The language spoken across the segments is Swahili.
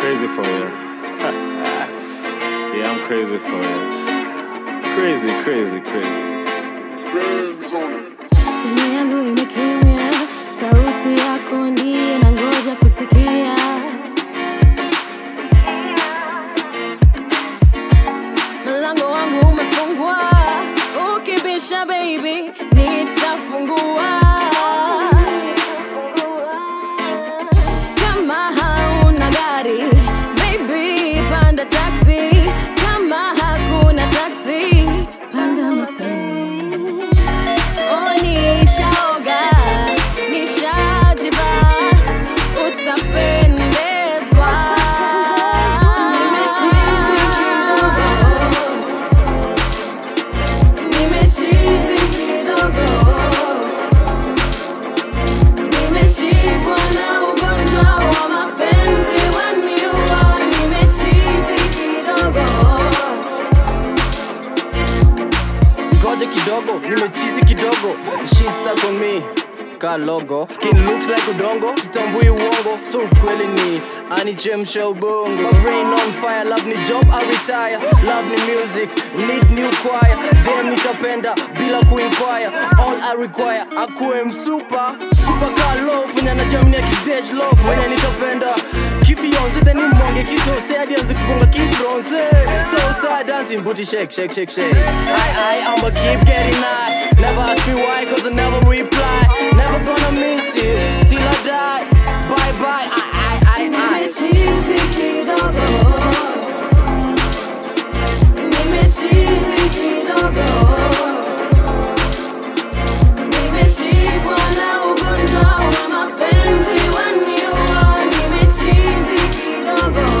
crazy for you. yeah, I'm crazy for you. Crazy, crazy, crazy. Simu yangu imekimya, sauti yako ndiye na ngoja kusikia. Mlango wangu umefungwa, ukibisha baby, nitafungua. Kama hauna gari, baby, panda taxi. Kama hakuna taxi, panda matatu. Oh, nishaoga, nishajiba, utapendezwa. Nimechizi kidogo, nimechizi kidogo, nimeshikwa na ugonjwa wa mapenzi waniua. Nimechizi kidogo. ngoja kidogo nimechizi kidogo she stuck on me ka logo skin looks like udongo sitambui uongo so ukweli ni anichemsha ubongo My brain on fire love ni job I retire love ni music need new choir dem nitapenda bila kuinquire all I require akuwe msupa super ka love nyana jamni ya kidej love mwenye nitapenda kifionse then nimonge kisose hadi anze kubonga kifronse so start dancing booty shake shake shake shake I I I'ma keep getting high never ask me why cause I never reply never gonna miss you till I die bye bye I I I I Nimechizi kidogo, nimechizi kidogo, nimeshikwa na ugonjwa wa mapenzi waniua. Nimechizi kidogo.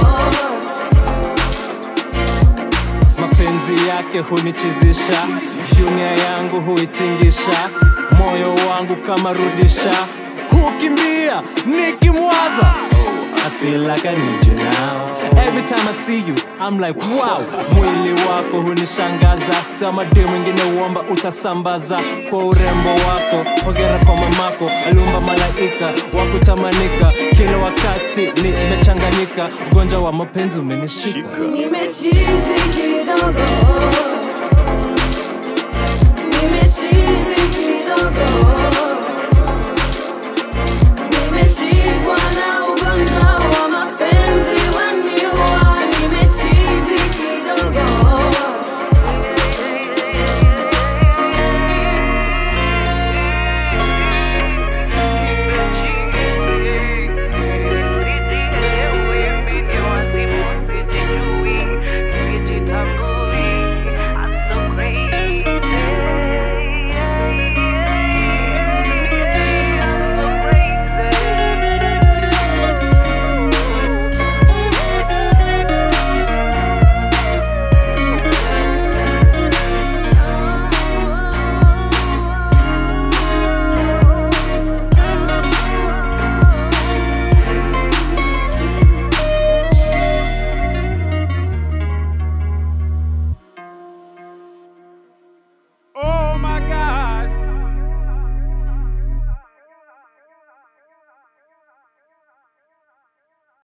mapenzi yake hunichizisha dunia yangu huitingisha moyo wangu kama rudisha hukimbia nikimwaza I feel like I need you now Every time I see you I'm like wow Mwili wako hunishangaza Sama de mwingine uomba utasambaza Kwa urembo wako Hongera kwa mamako Aliumba malaika wa kutamanika Kila wakati nimechanganyika Ugonjwa wa mapenzi umenishika Nimechizi kidogo, nimechizi kidogo,